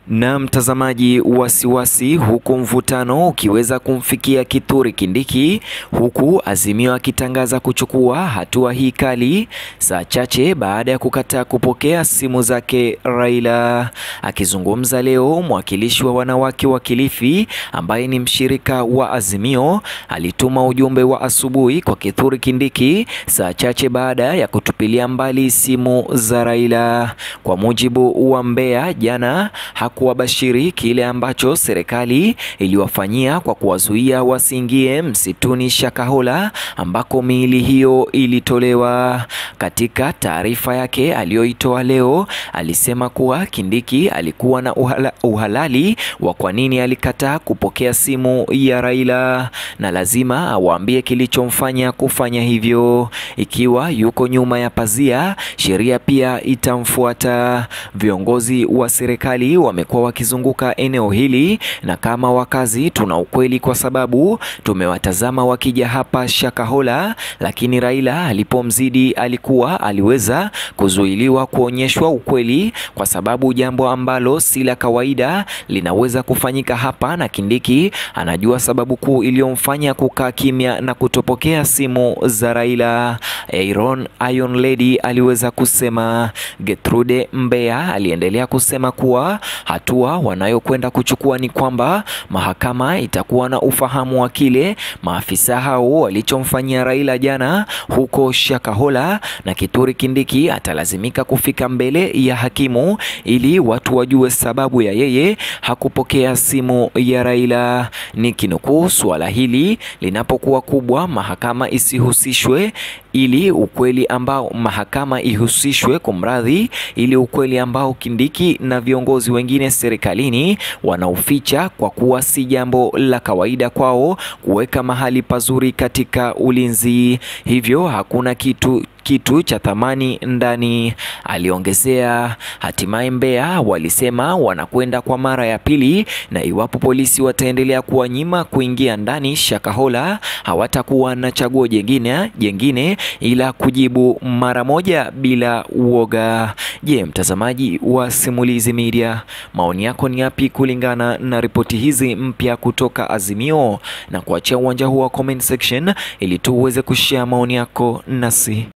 Na mtazamaji, wasiwasi huku mvutano ukiweza kumfikia Kithure Kindiki, huku Azimio akitangaza kuchukua hatua hii kali saa chache baada ya kukataa kupokea simu zake Raila. Akizungumza leo, mwakilishi wa wanawake wa Kilifi ambaye ni mshirika wa Azimio alituma ujumbe wa asubuhi kwa Kithure Kindiki saa chache baada ya kutupilia mbali simu za Raila. Kwa mujibu wa Mbeya jana kuwabashiri kile ambacho serikali iliwafanyia kwa kuwazuia wasiingie msituni Shakahola ambako miili hiyo ilitolewa. Katika taarifa yake aliyoitoa leo, alisema kuwa Kindiki alikuwa na uhala, uhalali wa kwa nini alikataa kupokea simu ya Raila na lazima awaambie kilichomfanya kufanya hivyo. Ikiwa yuko nyuma ya pazia, sheria pia itamfuata. Viongozi wa serikali wame kuwa wakizunguka eneo hili na kama wakazi tuna ukweli kwa sababu tumewatazama wakija hapa Shakahola, lakini Raila alipomzidi alikuwa aliweza kuzuiliwa kuonyeshwa ukweli, kwa sababu jambo ambalo si la kawaida linaweza kufanyika hapa, na Kindiki anajua sababu kuu iliyomfanya kukaa kimya na kutopokea simu za Raila. Aaron Iron Lady aliweza kusema. Gertrude Mbeya aliendelea kusema kuwa hatua wanayokwenda kuchukua ni kwamba mahakama itakuwa na ufahamu wa kile maafisa hao walichomfanyia Raila jana huko Shakahola, na Kithure Kindiki atalazimika kufika mbele ya hakimu ili watu wajue sababu ya yeye hakupokea simu ya Raila. Ni kinukuu, suala hili linapokuwa kubwa, mahakama isihusishwe ili ukweli ambao mahakama ihusishwe, kumradhi, ili ukweli ambao Kindiki na viongozi wengine serikalini wanaoficha kwa kuwa si jambo la kawaida kwao kuweka mahali pazuri katika ulinzi, hivyo hakuna kitu kitu cha thamani ndani, aliongezea. Hatimaye Mbeya walisema wanakwenda kwa mara ya pili, na iwapo polisi wataendelea kuwanyima kuingia ndani Shakahola, hawatakuwa na chaguo jengine jengine ila kujibu mara moja bila uoga. Je, mtazamaji wa Simulizi Media, maoni yako ni yapi kulingana na ripoti hizi mpya kutoka Azimio? Na kuachia uwanja huu wa comment section ili tu uweze kushare maoni yako nasi.